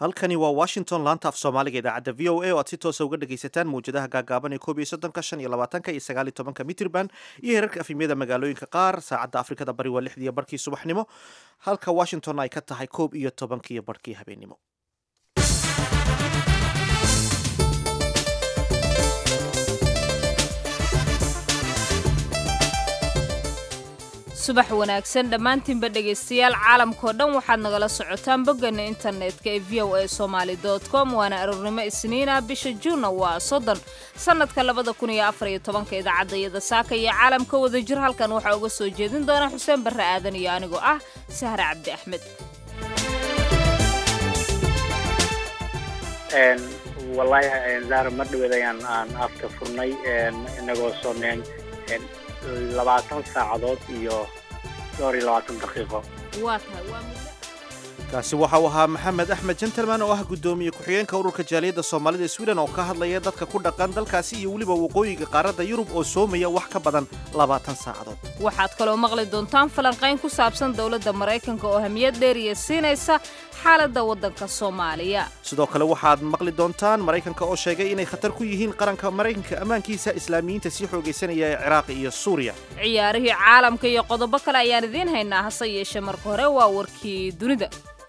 halkani waa washington laanta af soomaaliga idaacadda v o a oo aad si toosa uga dhegaysataan mawjadaha gaagaaban ee koob iyo soddonka shan iyo labaatanka iyo sagaal iyo tobanka mitrban iyo herarka afimyada magaalooyinka qaar saacadda afrikada bari waa lixdiiyo barkii subaxnimo halka washington ay ka tahay koob iyo tobankiiyo barkii habeennimo subax wanaagsan dhammaantiinba dhegaystayaal caalamkao dhan waxaad nagala socotaan bogganna internetka ee v o a somaali com waana aroornimo isniina bisha juunna waa soddon sannadka labada kun iyo afar iyo tobanka idaacadda iyada saaka iyo caalamka wada jir halkan waxaa uga soo jeedin doona xuseen barre aadan iyo anigoo ah sahre cabdi axmed wallaahi zaara mar dhaweed ayaan aan afka furnay inagoo soomeen labaatan saacadood iyo dhowr iyo labaatan daqiiqo waa tahay waa muddo kaasi waxa uu ahaa maxamed axmed gentleman oo ah guddoomiye ku-xigeenka ururka jaaliyadda soomaalida sweden oo ka hadlaya dadka ku dhaqan dalkaasi iyo weliba waqooyiga qaaradda yurub oo soomaya wax ka badan labaatan saacadood waxaad kaloo maqli doontaan falanqayn ku saabsan dowladda maraykanka oo hamiyad dheeriya siinaysa xaaladda waddanka soomaaliya sidoo kale waxaad maqli doontaan maraykanka oo sheegay inay khatar ku yihiin qaranka maraykanka ammaankiisa islaamiyiinta sii xoogaysanaya ee ciraaqi iyo suuriya ciyaarihii caalamka iyo qodobo kale ayaan idiin haynaa hase yeeshee marka hore waa warkii dunida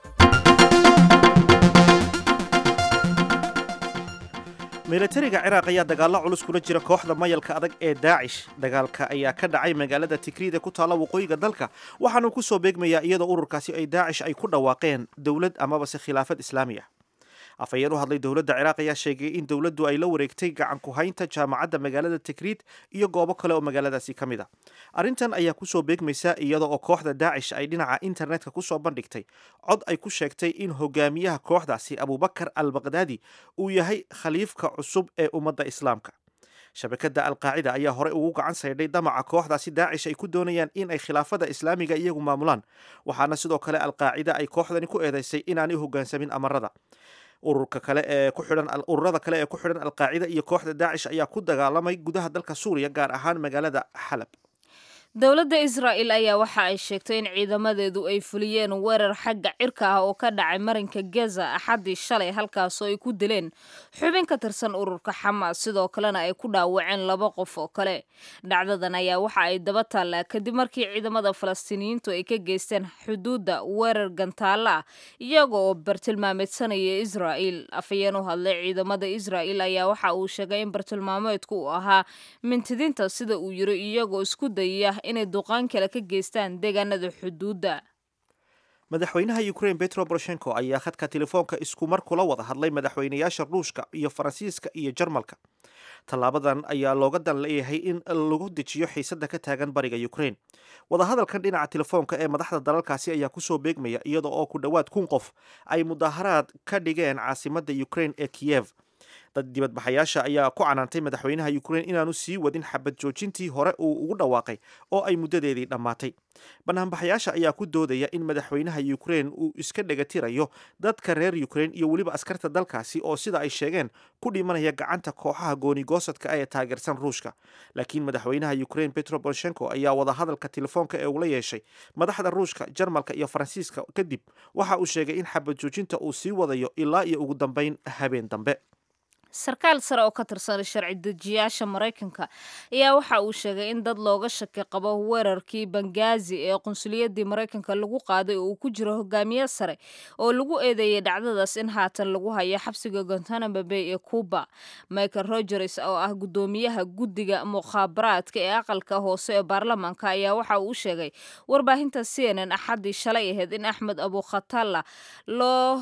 milatariga ciraaq ayaa dagaallo culus kula jira kooxda mayalka adag ee daacish dagaalka ayaa ka dhacay magaalada tikriid ee ku taalla waqooyiga dalka waxaanuu ku soo beegmayaa iyadoo ururkaasi ay daacish ay ku dhawaaqeen dowlad amabase khilaafad islaami ah afhayeen u hadlay dowladda ciraaq ayaa sheegay in dowladdu ay la wareegtay gacan ku-haynta jaamacadda magaalada tikriid iyo goobo kale oo magaaladaasi ka mid a arrintan ayaa kusoo beegmaysa iyada oo kooxda daacish ay dhinaca internetka kusoo bandhigtay cod ay ku sheegtay in hogaamiyaha kooxdaasi abubakar al baqdaadi uu yahay khaliifka cusub ee ummadda islaamka shabakadda alqaacida ayaa horey ugu gacan saydhay damaca kooxdaasi daacish ay ku doonayaan in ay khilaafada islaamiga iyagu maamulaan waxaana sidoo kale alqaacida ay kooxdani ku eedaysay inaanay hogaansamin amarada ururka kale ee ku xidhan ururada kale ee ku xidhan alqaacida iyo kooxda daacish ayaa ku dagaalamay gudaha dalka suuriya gaar ahaan magaalada xalab dowladda israa'il ayaa waxa ay sheegtay in ciidamadeedu ay fuliyeen weerar xagga cirka ah oo ka dhacay marinka gaza axaddii shalay halkaasoo ay ku dileen xubin ka tirsan ururka xamaas sidoo kalena ay ku dhaawaceen laba qof oo kale dhacdadan ayaa waxa ay daba taallaa kadib markii ciidamada falastiiniyiintu ay ka geysteen xuduudda weerar gantaalla ah iyaga oo bartilmaameedsanaya israa'il afhayeen u hadlay ciidamada israa'il ayaa waxa uu sheegay in bartilmaameedku uu ahaa mintidinta sida uu yiri iyagoo isku dayaya inay duqaan kale ka geystaan deegaanada xuduudda madaxweynaha ukrain betro boroshenko ayaa khadka telefoonka isku mar kula wada hadlay madaxweynayaasha ruushka iyo faransiiska iyo jarmalka tallaabadan ayaa looga dan leeyahay in lagu dejiyo xiisada ka taagan bariga ukrain wadahadalkan dhinaca telefoonka ee madaxda dalalkaasi ayaa kusoo beegmaya iyada oo ku dhowaad kun qof ay mudaaharaad ka dhigeen caasimada ukrain ee kiyev dad dibadbaxayaasha ayaa ku canaantay madaxweynaha ukrain inaanu sii wadin xabad joojintii hore uu ugu dhawaaqay oo ay muddadeedii dhammaatay banaanbaxayaasha ayaa ku doodaya in madaxweynaha ukrain uu iska dhegatirayo dadka reer ukrain iyo weliba askarta dalkaasi oo sida ay sheegeen ku dhimanaya gacanta kooxaha goonigoosadka ee taageersan ruushka laakiin madaxweynaha ukrain petro boroshenko ayaa wadahadalka telefoonka ee ula yeeshay madaxda ruushka jarmalka iyo faransiiska kadib waxa uu sheegay in xabad joojinta uu sii wadayo ilaa iyo ugu dambeyn habeen dambe sarkaal sare oo ka tirsan sharci dejiyaasha maraykanka ayaa waxa uu sheegay in dad looga shaki qabo weerarkii bangazi ee qunsuliyadii maraykanka lagu qaaday oo uu ku jiro hogaamiye sare oo lagu eedeeyay dhacdadaas in haatan lagu hayo xabsiga guantanamo bay ee cuba michael rogers oo ah guddoomiyaha guddiga mukhaabaraadka ee aqalka hoose ee baarlamaanka ayaa waxa uu sheegay warbaahinta c n n axaddii shalay ahayd in axmed abukhatalla loo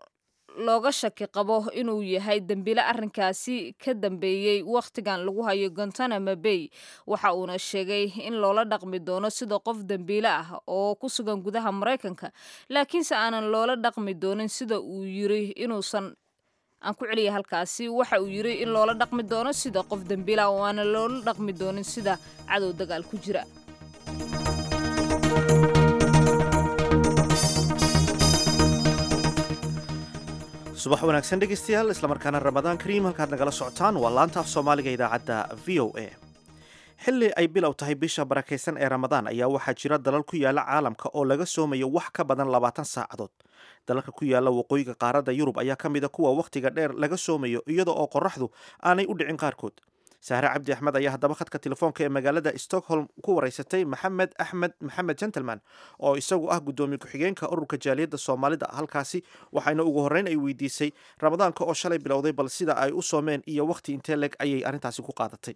looga shaki qabo inuu yahay dembile arrinkaasi ka dambeeyey wakhtigan lagu hayo guantanamo bay waxa uuna sheegay in loola dhaqmi doono sida qof dembiile ah oo ku sugan gudaha maraykanka laakiinse aanan loola dhaqmi doonin sida uu yiri inuusan aan ku celiya halkaasi waxa uu yiri in loola dhaqmi doono sida qof dembiile ah oo aanan loola dhaqmi doonin sida cadow dagaal ku jira subax wanaagsan dhegaystayaal islamarkaana ramadaan kariim halkaad nagala socotaan waa laanta af soomaaliga idaacadda v o a xilli ay bilow tahay bisha barakaysan ee ramadaan ayaa waxaa jira dalal ku yaala caalamka oo laga soomayo wax ka badan labaatan saacadood dalalka ku yaala waqooyiga qaaradda yurub ayaa ka mid a kuwa wakhtiga dheer laga soomayo iyada oo qoraxdu aanay u dhicin qaarkood sahre cabdi axmed ayaa haddaba khadka telefoonka ee magaalada stockholm ku wareysatay maxamed axmed maxamed gentleman oo isagu ah guddoomiye ku-xigeenka ururka jaaliyadda soomaalida halkaasi waxayna ugu horreyn ay weydiisay ramadaanka oo shalay bilowday bal sida ay u soomeen iyo wakhti intee leg ayay arrintaasi ku qaadatay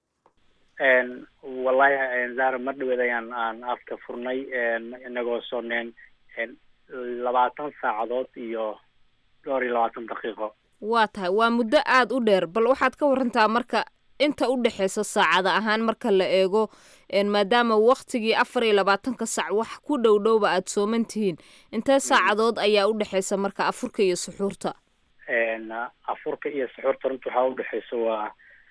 wallahi zahra mar dhaweed ayaan aan afka furnay inagoo soomeen labaatan saacadood iyo dhowr iyo labaatan daqiiqo waa tahay waa muddo aada u dheer bal waxaad ka warantaa marka inta u dhexeysa saacada ahaan marka la eego maadaama waktigii afar iyo labaatanka sac wax ku dhow dhowba aada sooman tihiin intee saacadood ayaa u dhexeysa marka afurka iyo suxuurta afurka iyo suxuurta runta waxaa udhexeysa waa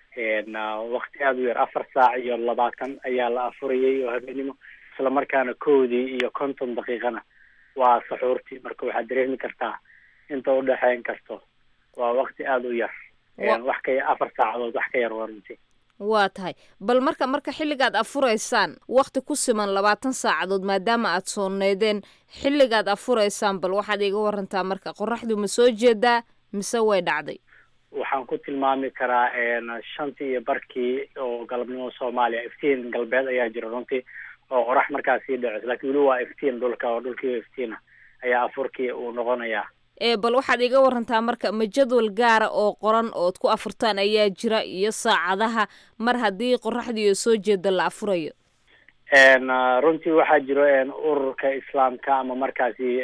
wakti aada u yar afar saac iyo labaatan ayaa la afurayay oo habeenimo isla markaana koodii iyo konton daqiiqana waa suxuurtii marka waxaad dareemi kartaa inta udhexeyn karto waa wakti aada u yar wax ka afar saacadood wax ka yar waa runtii waa tahay bal marka marka xilligaad afuraysaan wakti ku siman labaatan saacadood maadaama aada sooneydeen xilligaad afuraysaan bal waxaad iga warantaa marka qoraxdu ma soo jeedaa mise way dhacday waxaan ku tilmaami karaa shantii iyo barkii oo galabnimo soomaaliya iftiin galbeed ayaa jira runtii oo qorax markaas sii dhaceysa lakin weli waa iftiin dhulka oo dhulkii iftiina ayaa afurkii uu noqonayaa ee bal waxaad iga warantaa marka ma jadwal gaara oo qoran ood ku afurtaan ayaa jira iyo saacadaha mar haddii qoraxdiiyo soo jeeda la afurayo runtii waxaa jiro ururka islaamka ama markaasi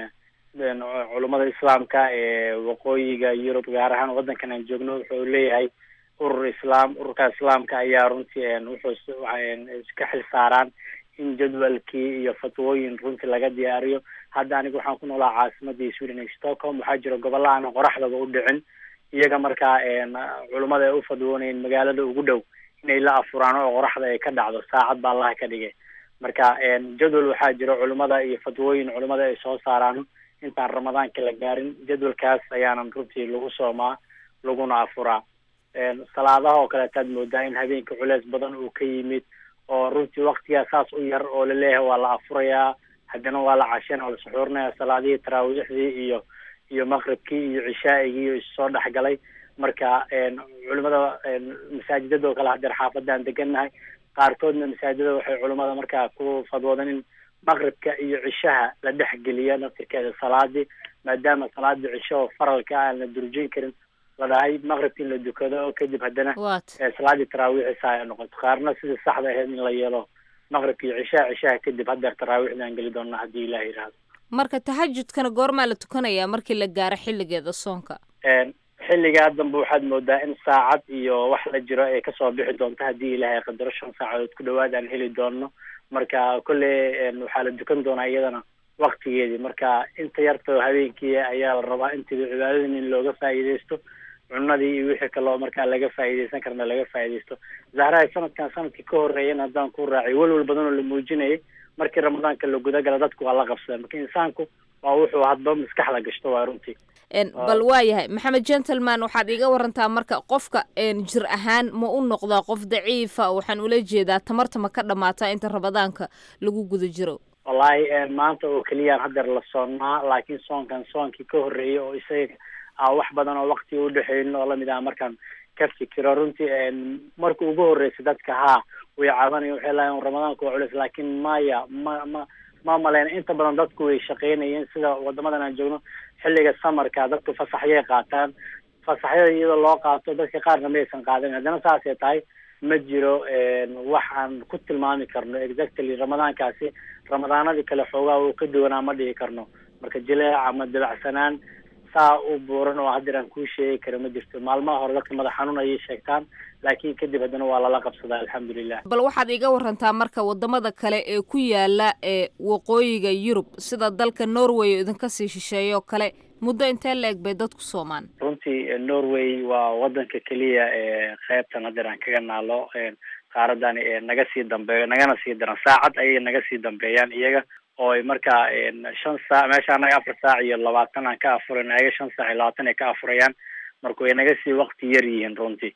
culummada islaamka ee waqooyiga yurub gaar ahaan waddankan aan joogno wuxuu leeyahay urur islaam ururka islaamka ayaa runtii wuxuu iska xil saaraan in jadwalkii iyo fatwooyin runtii laga diyaariyo hadda aniga waxaan ku noolaa caasimadii sweden ee stockholm waxaa jira gobolla aan qoraxdaba u dhicin iyaga markaa culummada ay u fadwoonayeen magaalada ugu dhow inay la afuraan oo qoraxda ay ka dhacdo saacad baa allaha ka dhigay marka jadwal waxaa jira culummada iyo fatwooyin culummada ay soo saaraan intaan ramadaanka la gaarin jadwalkaas ayaanan runtii lagu soomaa laguna afuraa salaadaha oo kaleetaad moodaa in habeenka culeys badan uu ka yimid oo runtii waktigaa saas u yar oo laleeyahay waa la afurayaa haddana waa la cashana oo la suxuurinaya salaadihii taraawiixdii iyo iyo maqribkii iyo cishaa'igii iyo issoo dhexgalay marka culimada masaajidada oo kale hadeer xaafadaan degannahay qaarkoodna masaajidada waxay culimada markaa ku fadwoodeen in maqribka iyo cishaha la dhexgeliya naftirkeeda salaadii maadaama salaadii cisho oo faralka aan la durjin karin la dhahay maqribka in la dukado kadib haddana salaadii taraawiixisa ay noqoto qaarna sidii saxda ahayd in la yeelo maqribka iyo cishaha cishaha kadib hadeer taraawiixda aan geli doonaa haddii ilaah yidhaahdo marka tahajudkana goormaa la tukanayaa markii la gaaro xilligeeda soonka xilligaa dambe waxaad moodaa in saacad iyo wax la jiro ay kasoo bixi doonto haddii ilaahay qadaro shan saacadood ku dhawaad aan heli doono marka kolley waxaa la dukan doonaa iyadana waktigeedii marka inta yartao habeenkii ayaa la rabaa intiiba cibaadadin in looga faa'iidaysto cunadii iyo wixii kaloo markaa laga faa'iidaysan karna laga faa'iidaysto zahrahay sanadkan sanadkii ka horreeyana haddaan ku raacay welwel badan oo la muujinayay markii ramadaanka la gudagala dadku waa la qabsadeen marka insaanku waa wuxuu hadba maskaxda gashto waa runtii bal waa yahay maxamed gentleman waxaad iga warantaa marka qofka jir ahaan ma u noqdaa qof daciifa waxaan ula jeedaa tamarta ma ka dhamaataa inta ramadaanka lagu guda jiro wallahi maanta oo keliyaan hadeer la soonnaa laakiin soonkan soonkii ka horreeyay oo isaga a wax badan oo wakti udhexeynin oo lamid ah markaan ka fikiro runtii marka ugu horreysay dadka haa way cabanaya waxay lahayen ramadaanka waa culeys laakiin maya ma ma ma maleyna inta badan dadku way shaqeynayeen sida wadamadan aan joogno xilliga samarka dadku fasaxyay qaataan fasaxyada iyadoo loo qaato dadka qaarna maysan qaadanin haddana saasay tahay ma jiro wax aan ku tilmaami karno exactly ramadaankaasi ramadaanadii kale xoogaa uu ka duwanaa ma dhihi karno marka jileec ama dabacsanaan saa u buuran oo haddeer aan kuu sheegi kara ma jirto maalmaha hore dadka madax xanuun ayay sheegtaan laakiin kadib haddana waa lala qabsadaa alxamdulilah bal waxaad iga warantaa marka wadamada kale ee ku yaala ee waqooyiga yurub sida dalka norway oo idinka sii shisheeyo kale muddo intee la eg bay dadku soomaan runtii norway waa wadanka keliya ee qeybtan haddeer aan kaga naalo qaaradan naga sii dambeeyo nagana sii daran saacad ayay naga sii dambeeyaan iyaga oo ay markaa shan saac meesha anaga afar saac iyo labaatan aan ka afurayn ayaga shan saac iyo labaatan ay ka afurayaan marka way naga sii wakti yar yihiin runtii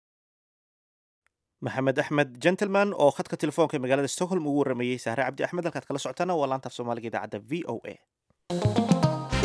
maxamed axmed gentleman oo khadka telefoonka ee magaalada stockholm ugu waramayey sahre cabdi axmed halkaad kala socotaana waa laanta af soomaaliga idaacadda v o a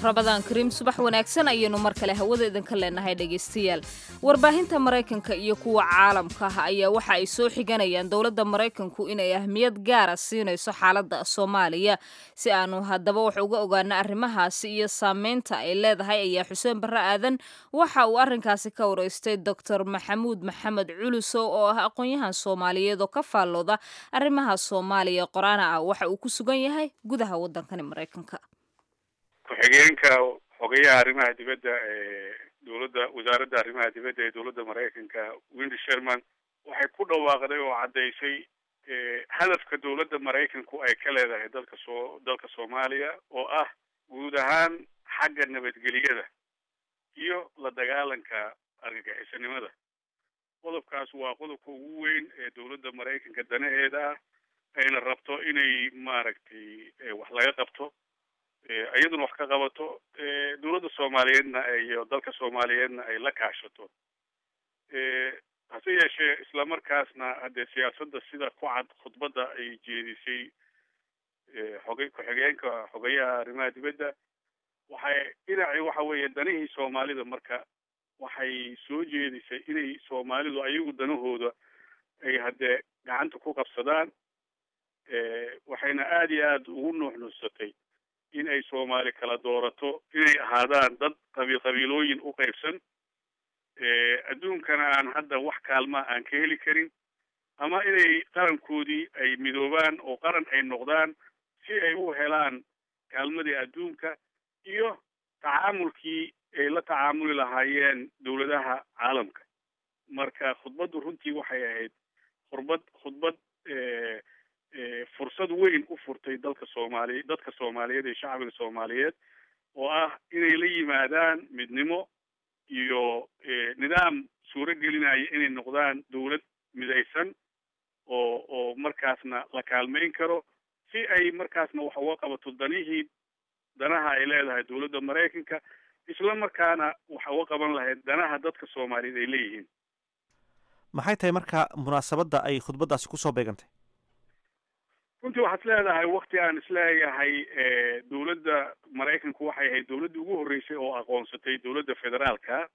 rabadaan kariim subax wanaagsan ayaynu mar kale hawada idinka leenahay dhegaystayaal warbaahinta maraykanka iyo kuwa caalamka ah ayaa waxa ay soo xiganayaan dowladda maraykanku inay ahmiyad gaara siinayso xaaladda soomaaliya si aanu haddaba wax uga ogaano arrimahaasi iyo saameynta ay leedahay ayaa xuseen barre aadan waxa uu arrinkaasi ka wareystay doctor maxamuud maxamed culusow oo ah aqoon-yahan soomaaliyeed oo ka faallooda arrimaha soomaaliya qoraana ah waxa uu ku sugan yahay gudaha waddankani maraykanka ku-xigeenka xogayaha arrimaha dibadda ee dowladda wasaaradda arrimaha dibadda ee dowladda maraykanka windy sherman waxay ku dhawaaqday oo caddaysay hadafka dowladda maraykanku ay ka leedahay dalka soo dalka soomaaliya oo ah guud ahaan xagga nabadgeliyada iyo la dagaalanka argagixisanimada qodobkaas waa qodobka ugu weyn ee dowladda maraykanka danaheeda ah ayna rabto inay maaragtay wax laga qabto iyaduna wax ka qabato dowladda soomaaliyeedna iyo dalka soomaaliyeedna ay la kaashato hase yeeshee islamarkaasna haddee siyaasadda sida ku cad khudbadda ay jeedisay xogay ku-xigeenka xogayaha arrimaha dibadda waxay dhinacii waxa weeye danihii soomaalida marka waxay soo jeedisay inay soomaalidu ayagu danahooda ay haddee gacanta ku qabsadaan waxayna aada iyo aada ugu nuuxnuuxsatay in ay soomaali kala doorato inay ahaadaan dad qabiil qabiilooyin u qaybsan adduunkana aan hadda wax kaalmaa aan ka heli karin ama inay qarankoodii ay midoobaan oo qaran ay noqdaan si ay u helaan kaalmadii adduunka iyo tacaamulkii ay la tacaamuli lahaayeen dowladaha caalamka marka khudbaddu runtii waxay ahayd khudbad khudbad fursad weyn u furtay dalka soomaaliya dadka soomaaliyeed iyo shacbiga soomaaliyeed oo ah inay la yimaadaan midnimo iyo nidaam suuro gelinaya inay noqdaan dowlad midaysan oo oo markaasna la kaalmayn karo si ay markaasna wax uga qabato danihii danaha ay leedahay dowladda maraykanka isla markaana wax uga qaban lahayd danaha dadka soomaaliyeed ay leeyihiin maxay tahay marka munaasabadda ay khudbaddaasi kusoo beegantay runtii waxaad leedahay wakti aan isleeyahay dowladda maraykanku waxay ahayd dowladdii ugu horreysay oo aqoonsatay dowladda federaalka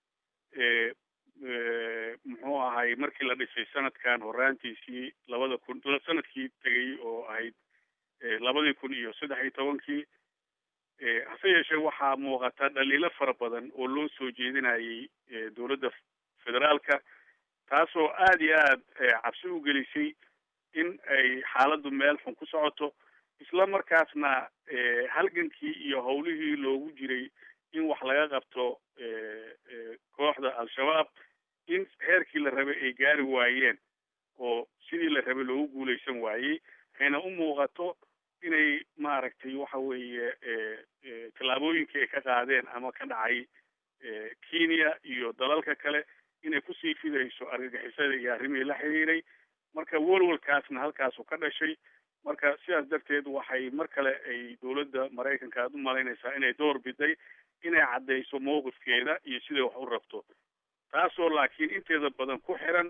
muxuu ahay markii la dhisay sanadkan horaantiisii labada kun sanadkii tegay oo ahayd labadii kun iyo saddex iyo tobankii hase yeeshee waxaa muuqata dhaliilo fara badan oo loo soo jeedinayay dowladda federaalka taasoo aada iyo aad cabsi u gelisay in ay xaaladdu meel xun ku socoto isla markaasna halgankii iyo howlihii loogu jiray in wax laga qabto kooxda al-shabaab in heerkii la rabay ay gaari waayeen oo sidii la rabay loogu guulaysan waayey ayna u muuqato inay maaragtay waxa weeye tallaabooyinkii ay ka qaadeen ama ka dhacay kenya iyo dalalka kale inay kusii fidayso argagixisada iyo arrimihii la xiriiray marka welwalkaasna halkaasu ka dhashay marka sidaas darteed waxay mar kale ay dowladda maraykanka aada u malaynaysaa inay door biday inay caddayso mowqifkeeda iyo siday wax u rabto taasoo laakiin inteeda badan ku xiran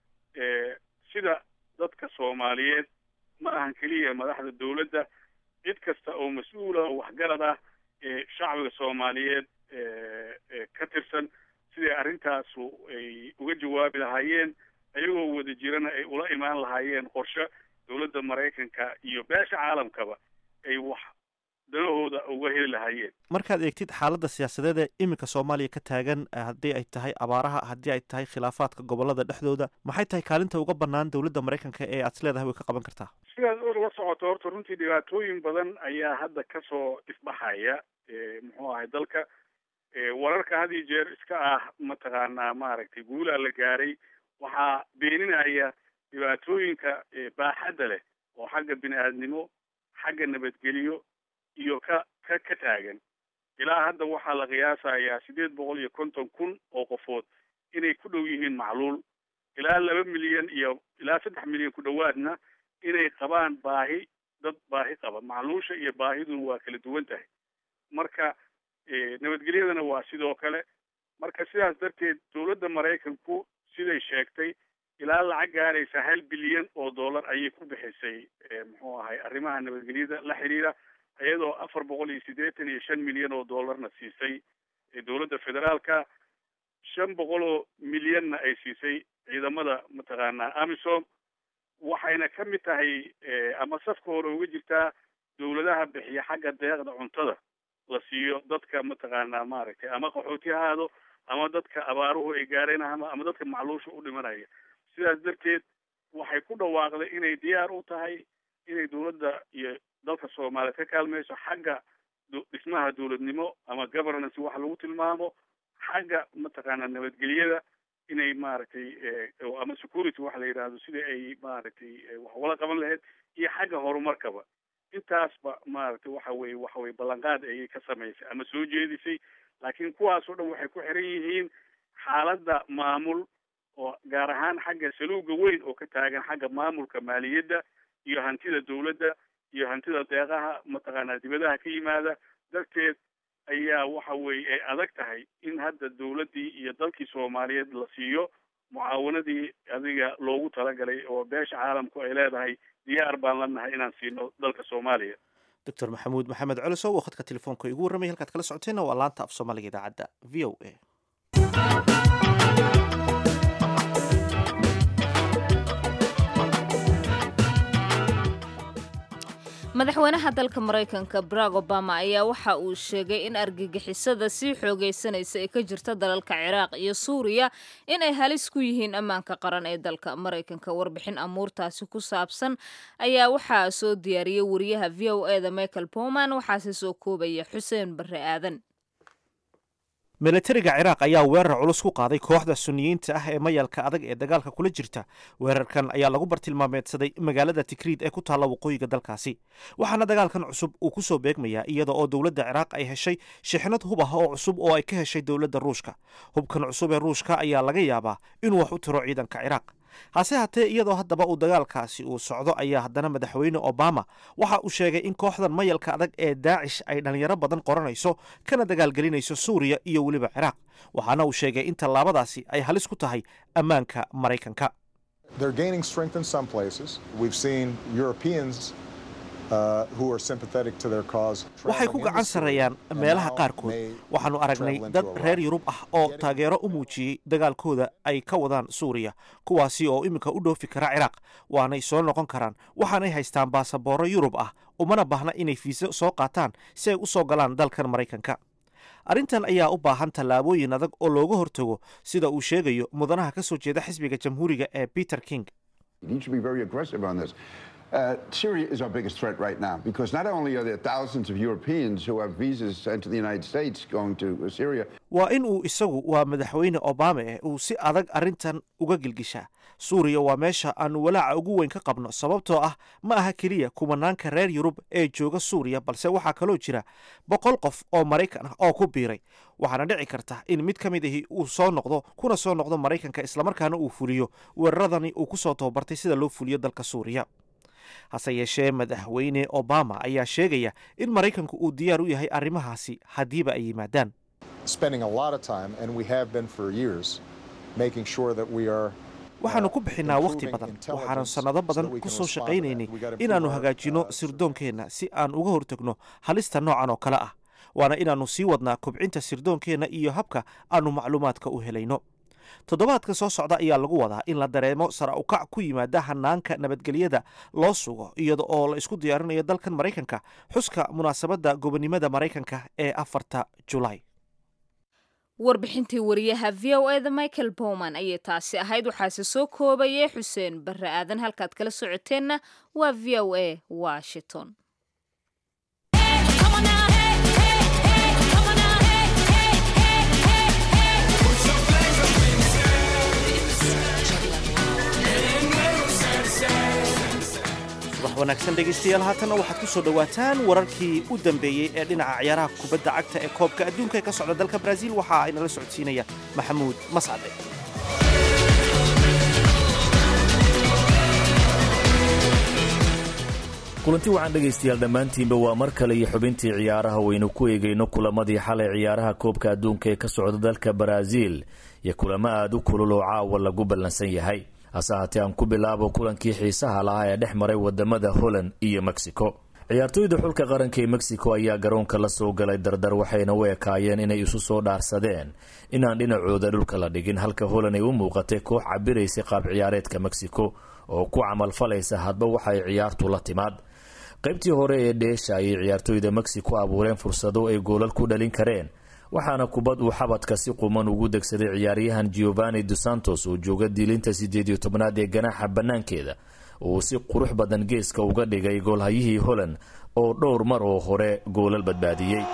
sida dadka soomaaliyeed ma ahan keliya madaxda dowladda cid kasta oo mas-uula oo waxgarad ah ee shacbiga soomaaliyeed ka tirsan siday arrintaasu ay uga jawaabi lahaayeen ayagoo wada jirana ay ula imaan lahaayeen qorshe dowladda maraykanka iyo beesha caalamkaba ay wax danahooda uga heli lahaayeen markaad eegtid xaaladda siyaasadeed ee iminka soomaaliya ka taagan haddii ay tahay abaaraha haddii ay tahay khilaafaadka gobolada dhexdooda maxay tahay kaalinta uga bannaan dowladda maraykanka ee aad isleedahay way ka qaban kartaa sidaad uga socoto horta runtii dhibaatooyin badan ayaa hadda kasoo ifbaxaya muxuu ahay dalka wararka had iyo jeer iska ah mataqaanaa maaragtay guulaa la gaaray waxaa beeninaya dhibaatooyinka baaxadda leh oo xagga bini aadnimo xagga nabadgelyo iyo ka ka ka taagan ilaa hadda waxaa la qiyaasayaa siddeed boqol iyo konton kun oo qofood inay ku dhow yihiin macluul ilaa laba milyan iyo ilaa saddex milyan ku dhowaadna inay qabaan baahi dad baahi qaba macluusha iyo baahiduna waa kala duwan tahay marka nabadgelyadana waa sidoo kale marka sidaas darteed dowladda maraykanku siday sheegtay ilaa lacag gaaraysa hal bilyan oo dollar ayay ku bixisay muxuu ahay arrimaha nabadgelyada la xidhiira iyadoo afar boqol iyo siddeetan iyo shan milyan oo dollarna siisay dowladda federaalka shan boqol oo milyanna ay siisay ciidamada mataqaanaa amisom waxayna ka mid tahay ama safka hore uga jirtaa dowladaha bixiya xagga deeqda cuntada la siiyo dadka mataqaanaa maaragtay ama qaxooti ha ahaado ama dadka abaaruhu ay gaareen ama ama dadka macluusha u dhimanaya sidaas darteed waxay ku dhawaaqday inay diyaar u tahay inay dowladda iyo dalka soomaaliyeed ka kaalmayso xagga dhismaha dowladnimo ama governance wax lagu tilmaamo xagga mataqaanaa nabadgelyada inay maaragtay ama security wax la yidhaahdo sidai ay maaragtay wax ugala qaban lahayd iyo xagga horumarkaba intaasba maaragtay waxa weye waxa weye ballanqaad ayay ka samaysay ama soo jeedisay laakiin kuwaasoo dhan waxay ku xiran yihiin xaaladda maamul oo gaar ahaan xagga saluuga weyn oo ka taagan xagga maamulka maaliyadda iyo hantida dowladda iyo hantida deeqaha mataqaanaa dibadaha ka yimaada darteed ayaa waxa weeye ay adag tahay in hadda dowladdii iyo dalkii soomaaliyeed la siiyo mucaawanadii adiga loogu talagalay oo beesha caalamku ay leedahay diyaar baan la nahay inaan siino dalka soomaaliya doctor maxamuud maxamed colosow oo khadka telefoonka igu warramay halkaad kala socoteenna waa laanta af soomaaliga idaacadda v o a madaxweynaha dalka maraykanka barack obama ayaa waxa uu sheegay in argagixisada sii xoogaysanaysa ee ka jirta dalalka ciraaq iyo suuriya inay halis ku yihiin ammaanka qaran ee dalka maraykanka warbixin amuurtaasi ku saabsan ayaa waxaa soo diyaariyey wariyaha v o eda michael bowman waxaase soo koobaya xuseen barre aadan milatariga ciraaq ayaa weerar culus ku qaaday kooxda suniyiinta ah ee mayalka adag ee dagaalka kula jirta weerarkan ayaa lagu bartilmaameedsaday magaalada tikriid ee ku taalla waqooyiga dalkaasi waxaana dagaalkan cusub uu ku soo beegmayaa iyada oo dowladda ciraaq ay heshay shixnad hub ah oo cusub oo ay ka heshay dowladda ruushka hubkan cusub ee ruushka ayaa laga yaabaa inuu wax u tiro ciidanka ciraaq hase haatee iyadoo haddaba uu dagaalkaasi uu socdo ayaa haddana madaxweyne obama waxa uu sheegay in kooxdan mayalka adag ee daacish ay dhallinyaro badan qoranayso kana dagaalgelinayso suuriya iyo weliba ciraaq waxaana uu sheegay in tallaabadaasi ay halis ku tahay ammaanka maraykanka waxay ku gacan sarreeyaan meelaha qaarkood waxaannu aragnay dad reer yurub ah oo taageero u muujiyey dagaalkooda ay ka wadaan suuriya kuwaasi oo iminka u dhoofi kara ciraaq waanay soo noqon karaan waxaanay haystaan baasabooro yurub ah umana baahna inay fiiso soo qaataan si ay u soo galaan dalkan maraykanka arrintan ayaa u baahan tallaabooyin adag oo looga hortago sida uu sheegayo mudanaha ka soo jeeda xisbiga jamhuuriga ee peter king Uh, Syria is our biggest threat right now because not only are there thousands of Europeans who have visas sent to the United States going to Syria. waa in uu isagu waa madaxweyne obama eh uu si adag arrintan uga gilgishaa suuriya waa meesha aanu walaaca ugu weyn ka qabno sababtoo ah ma aha keliya kumanaanka reer yurub ee jooga suuriya balse waxaa kaloo jira boqol qof oo maraykan ah oo ku biiray waxaana dhici karta in mid ka mid ahi uu soo noqdo kuna soo noqdo maraykanka islamarkaana uu fuliyo weeraradani uu ku soo tababartay sida loo fuliyo dalka suuriya hase yeeshee madaxweyne obama ayaa sheegaya in maraykanku uu diyaar u yahay arrimahaasi haddiiba ay yimaadaan waxaannu ku bixinnaa wakhti badan waxaanu sannado badan ku soo shaqaynaynay inaannu hagaajinno sirdoonkeenna si aan uga hortagno halista noocan oo kale ah waana inaannu sii wadnaa kobcinta sirdoonkeenna iyo habka aannu macluumaadka u helayno toddobaadka soo socda ayaa lagu wadaa in la dareemo sara ukac ku yimaada hanaanka nabadgelyada loo sugo iyada oo la isku diyaarinayo dalkan maraykanka xuska munaasabadda gobonnimada maraykanka ee afarta julaay warbixintii wariyaha v o eda michael bowman ayay taasi ahayd waxaase soo koobayay xuseen barre aadan halkaad kala socoteenna waa v o a washington subax wanaagsan dhegaystayaal haatanna waxaad ku soo dhowaataan wararkii u dambeeyey ee dhinaca ciyaaraha kubadda cagta ee koobka adduunka ee ka socda dalka baraaziil waxa ay nala socodsiinaya maxamuud mascade kulanti wacan dhegaystayaal dhammaantiinba waa mar kale iyo xubintii ciyaaraha waynu ku eegayno kulamadii xalay ciyaaraha koobka adduunka ee ka socda dalka baraaziil iyo kulamo aada u kulul oo caawa lagu ballansan yahay hase haatee aan ku bilaabo kulankii xiisaha lahaa ee dhex maray wadamada holland iyo mexico ciyaartooyda xulka qaranka ee mexico ayaa garoonka la soo galay dardar waxayna u ekaayeen inay isu soo dhaarsadeen inaan dhinacooda dhulka la dhigin halka holan ay u muuqatay koox cabiraysay qaab ciyaareedka mexico oo ku camalfalaysa hadba waxay ciyaartu la timaad qaybtii hore ee dheesha ayay ciyaartooyda mexico abuureen fursado ay goolal ku dhalin kareen waxaana kubad uu xabadka si quman ugu degsaday ciyaaryahan giovanni dos santos oo jooga diilinta sideed iyo tobnaad ee ganaaxa bannaankeeda uu si qurux badan geeska uga dhigay goolhayihii holland oo dhowr mar oo hore goolal badbaadiyey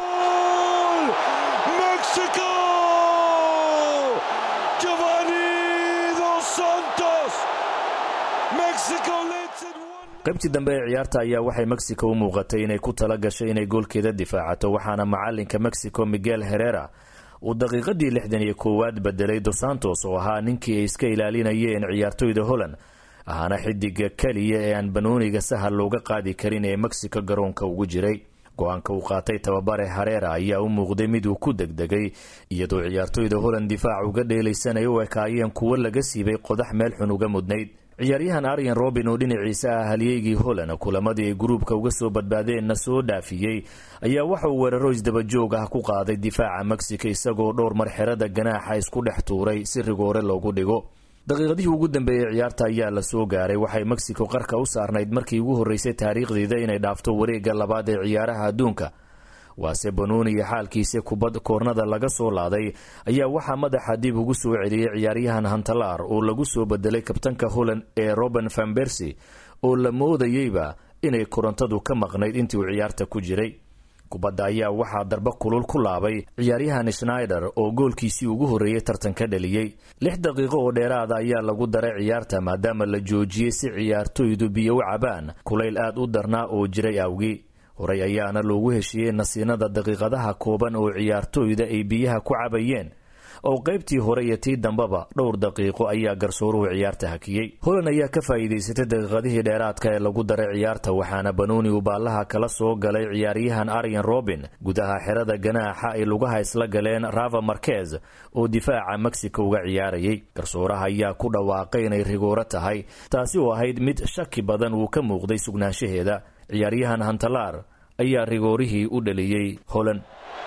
qaybtii dambe ee ciyaarta ayaa waxay mexico u muuqatay inay ku tala gashay inay goolkeeda difaacato waxaana macalinka mexico miguel herera uu daqiiqadii lixdan iyo koowaad bedelay dos santos oo ahaa ninkii ay iska ilaalinayeen ciyaartooyda holland ahaana xidiga keliya ee aan banooniga sahal looga qaadi karin ee mexico garoonka ugu jiray go-aanka uu qaatay tababare hareera ayaa u muuqday mid uu ku degdegay iyadoo ciyaartooyda holland difaac uga dheelaysan ay u ekaayeen kuwo laga siibay qodax meel xun uga mudnayd ciyaaryahan aryan robin oo dhinaciisa ah halyeygii holland kulamadii ay gruubka uga soo badbaadeenna soo dhaafiyey ayaa waxa uu weeraro isdabajoog ah ku qaaday difaaca mexico isagoo dhowr mar xerada ganaaxa isku dhex tuuray si rigoore loogu dhigo daqiiqadihii ugu dambeeyey ciyaarta ayaa la soo gaaray waxay mexico qarka u saarnayd markii ugu horreysay taariikhdeeda inay dhaafto wareegga labaad ee ciyaaraha adduunka waase banooni iyo xaalkiisa kubad koornada laga soo laaday ayaa waxaa madaxa dib ugu soo celiyey ciyaaryahan hantalar oo lagu soo bedelay kabtanka holland ee roben van bersi oo la moodayeyba inay korontadu ka maqnayd intii uu ciyaarta ku jiray kubadda ayaa waxaa darbo kulul ku laabay ciyaaryahan schnaider oo goolkiisii ugu horreeyey tartanka dhaliyey lix daqiiqo oo dheeraada ayaa lagu daray ciyaarta maadaama la joojiyey si ciyaartooydu biyo u cabaan kulayl aad u darnaa oo jiray awgii horey ayaana loogu heshiiyey nasiinada daqiiqadaha kooban oo ciyaartooyda ay biyaha ku cabayeen oo qaybtii hore iyo tii dambeba dhowr daqiiqo ayaa garsooruhu ciyaarta hakiyey holand ayaa ka faa'iidaysatay daqiiqadihii dheeraadka ee lagu daray ciyaarta waxaana banooni uu baallaha kala soo galay ciyaaryahan aryan robin gudaha xerada ganaaxa ay lugaha isla galeen rava marquez oo difaaca mexico uga ciyaarayay garsooraha ayaa ku dhawaaqay inay rigooro tahay taasi oo ahayd mid shaki badan uu ka muuqday sugnaanshaheeda ciyaaryahan hantalar ayaa rigoorihii u dhaliyey holand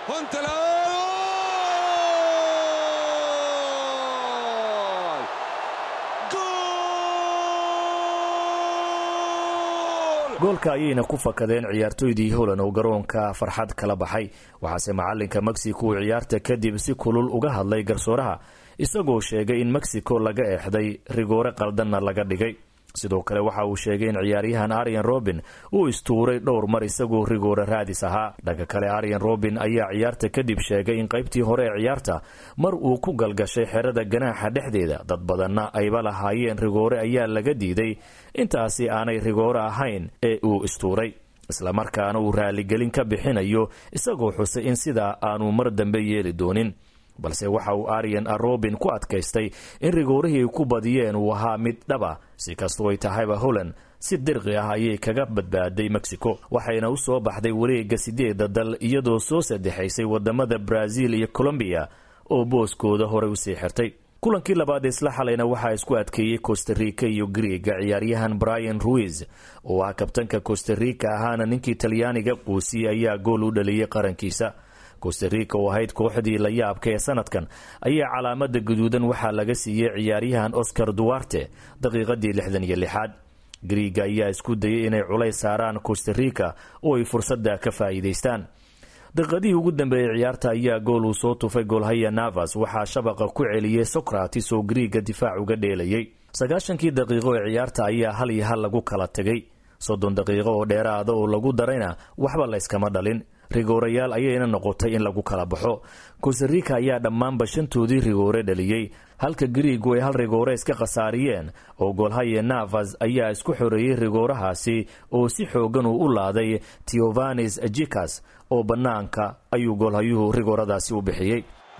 goolka ayayna ku fakadeen ciyaartooydii holand oo garoonka farxad kala baxay waxaase macalinka mexico uu ciyaarta kadib si kulul uga hadlay garsooraha isagoo sheegay in mexico laga eexday rigoore qaldanna laga dhigay sidoo kale waxa uu sheegay in ciyaaryahan aryan robin uu istuuray dhowr mar isagoo rigoore raadis ahaa dhanka kale aryan robin ayaa ciyaarta kadib sheegay in qaybtii hore ee ciyaarta mar uu ku galgashay xerada ganaaxa dhexdeeda dad badanna ayba lahaayeen rigoore ayaa laga diiday intaasi aanay rigoore ahayn ee uu istuuray islamarkaana uu raaligelin ka bixinayo isagoo xusay in sidaa aanu mar dambe yeeli doonin balse waxa uu aryan robin ku adkaystay in rigoorihii ay ku badiyeen uu ahaa mid dhaba si kastoo ay tahayba holland si dirqi ah ayay kaga badbaaday mexico waxayna u soo baxday wareegga sideeda dal iyadoo soo saddexaysay wadamada brazil iyo colombiya oo booskooda horey usii xirtay kulankii labaad isla xalayna waxaa isku adkeeyey costa rica iyo griega ciyaaryahan brian ruiz oo ah kabtanka costa rica ahaana ninkii talyaaniga quusiyey ayaa gool u dhaliyey qarankiisa costa rica oo ahayd kooxdii la yaabka ee sanadkan ayaa calaamada guduudan waxaa laga siiyey ciyaaryahan oscar duarte daqiiqadii lixdan iyo lixaad griiga ayaa isku dayay inay culays saaraan costa rica oo ay fursadda ka faa'iidaystaan daqiiqadihii ugu dambeeyey ciyaarta ayaa gool uu soo tufay goolhaya navas waxaa shabaqa ku celiyey socrates oo griiga difaac uga dheelayay sagaashankii daqiiqo ee ciyaarta ayaa hal iyo hal lagu kala tegay soddon daqiiqo oo dheeraada oo lagu darayna waxba layskama dhalin rigoorayaal ayayna noqotay in lagu kala baxo kosarika ayaa dhammaanba shantoodii rigoore dhaliyey halka griigu ay hal rigoore iska khasaariyeen oo goolhaye navas ayaa isku xoreeyey rigoorahaasi oo si xoogan uu u laaday teovanis jikas oo bannaanka ayuu goolhayuhu rigooradaasi u bixiyey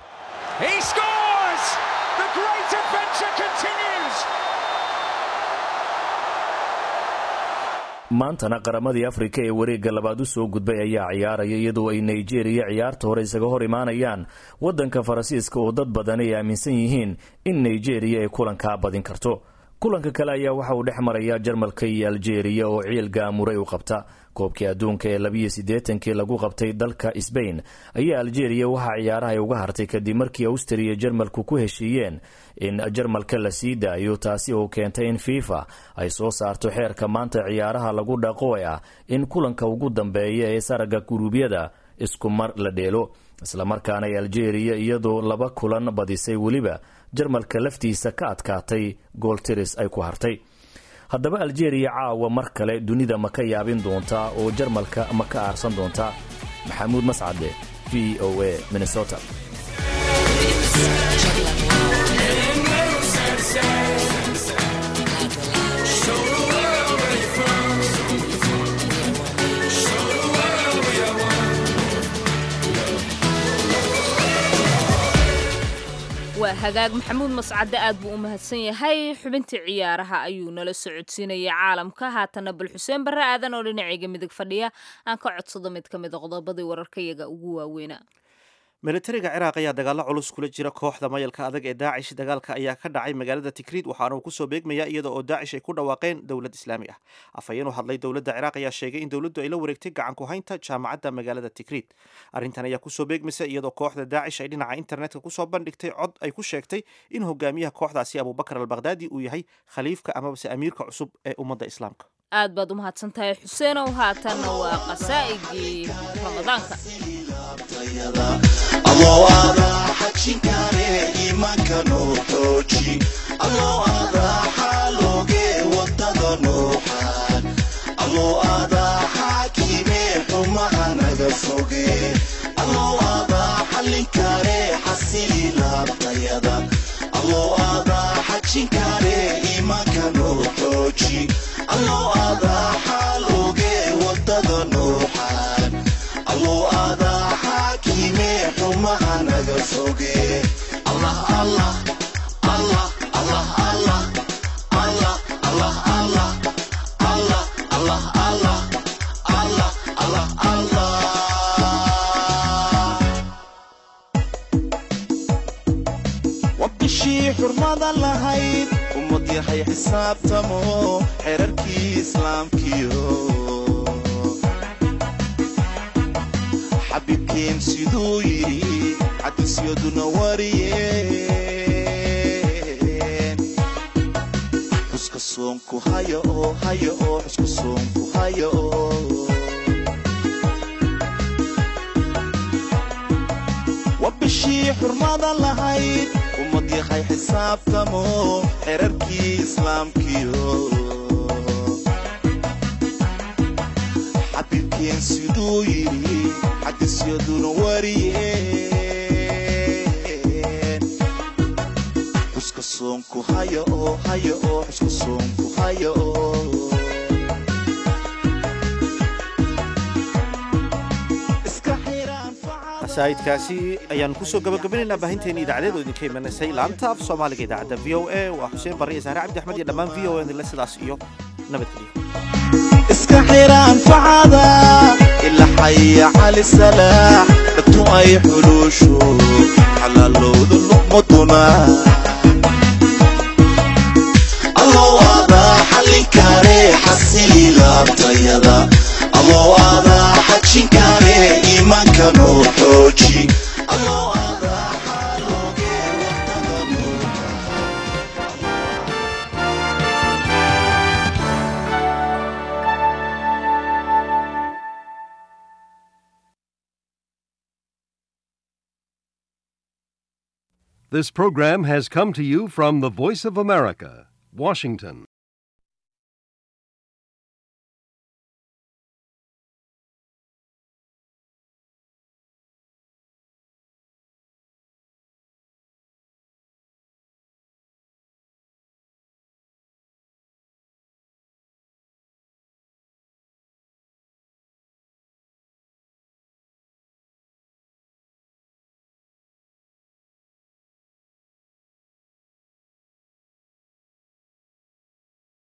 maantana qaramadii afrika ee wareegga labaad u soo gudbay ayaa ciyaaraya iyadoo ay nigeriya ciyaarta hore isaga hor imaanayaan waddanka faransiiska oo dad badan ay aaminsan yihiin in nigeriya ay kulankaa badin karto kulanka kale ayaa waxa uu dhex maraya jarmalka iyo aljeeriya oo ciil gaamuray u qabta koobkii adduunka ee labiyo siddeetankii lagu qabtay dalka sbain ayaa aljeeriya waxaa ciyaaraha ay uga hartay kadib markii awstriya jarmalku ku heshiiyeen in jarmalka la sii daayo taasi oo keentay in fifa ay soo saarto xeerka maanta ciyaaraha lagu dhaqo ee ah in kulanka ugu dambeeya ee saraga guruubyada isku mar la dheelo islamarkaana ay aljeeriya iyadoo laba kulan badisay weliba jarmalka laftiisa ka adkaatay gooltiris ay ku hartay haddaba aljeeriya caawa mar kale dunida ma ka yaabin doontaa oo jarmalka ma ka aarsan doontaa maxamuud mascade v o a minnesota waa hagaag maxamuud mascade aad buu u mahadsan yahay xubintii ciyaaraha ayuu nala socodsiinayay caalamka haatana bal xuseen barre aadan oo dhinacayga midig fadhiya aan ka codsado mid ka mid a qodobadii wararkayaga ugu waaweynaa militariga ciraaq ayaa dagaalo culus kula jira kooxda mayalka adag ee daacish dagaalka ayaa ka dhacay magaalada tikriid waxaana uu kusoo beegmaya iyada oo daacish ay ku dhawaaqeen dowlad islaami ah afhayeen u hadlay dowladda ciraaq ayaa sheegay in dowladdu ay la wareegtay gacan ku haynta jaamacadda magaalada tikriid arrintan ayaa kusoo beegmaysa iyadoo kooxda daacish ay dhinaca internetka kusoo bandhigtay cod ay ku sheegtay in hogaamiyaha kooxdaasi abubakar albakhdadi uu yahay khaliifka amabase amiirka cusub ee ummadda islaamka aad baad u mahadsan tahay xuseenow haatanna waa qasaa'igii ramadaanka alloo aadaa xajinkaane iimaanka noo xooji alloo aadaa xaalooge wadada nooxaan alloo aadaa xaakimee xumaha naga foge alloo aadaa xallinkaane xasili laabtayada alloo aadaa xajinkaane iimaanka noo xooji alloo aadaa xaalooge wadada nooxaan alloo aadaa xaakime xumaha naga foge allah allah allah allah allah allah allah allah allah allah allah allah allah allah wabishii xurmada lahayd ummad yahay xisaabtamo xerarkii islaamkiyo xabiibkeen siduu yidhi xadiisyaduna wariyeen xuska soonku haya oo haya oo xuska soonku haya oo waa bishii xurmada lahayd ummad yahay xisaabtamo xerarkii islaamkiyo xabiibkeen siduu yidhi xadiisyaduna wariyeen xuska soonku haya oo haya oo xuska soonku haya oo iska xiraan facada qasaa'idkaasi ayaan kusoo gabagabinaynaa baahinteena idaacadeed oo idinka imanaysay laanta af soomaaliga idaacadda v o a waa xuseen barre iyo saare cabdi axmed iyo dhammaan v o a dile sidaas iyo nabadgelyo iska xiraan facada ila xaya cali salaax dadtu ay xuluusho xalaalowda luqmaduna alloo aadaa xallinkaare xasili laabtayada alloo aadaa xajinkaare iimaanka noo xooji alloo aadaa xaalooge wadada noo This program has come to you from the Voice of America, Washington.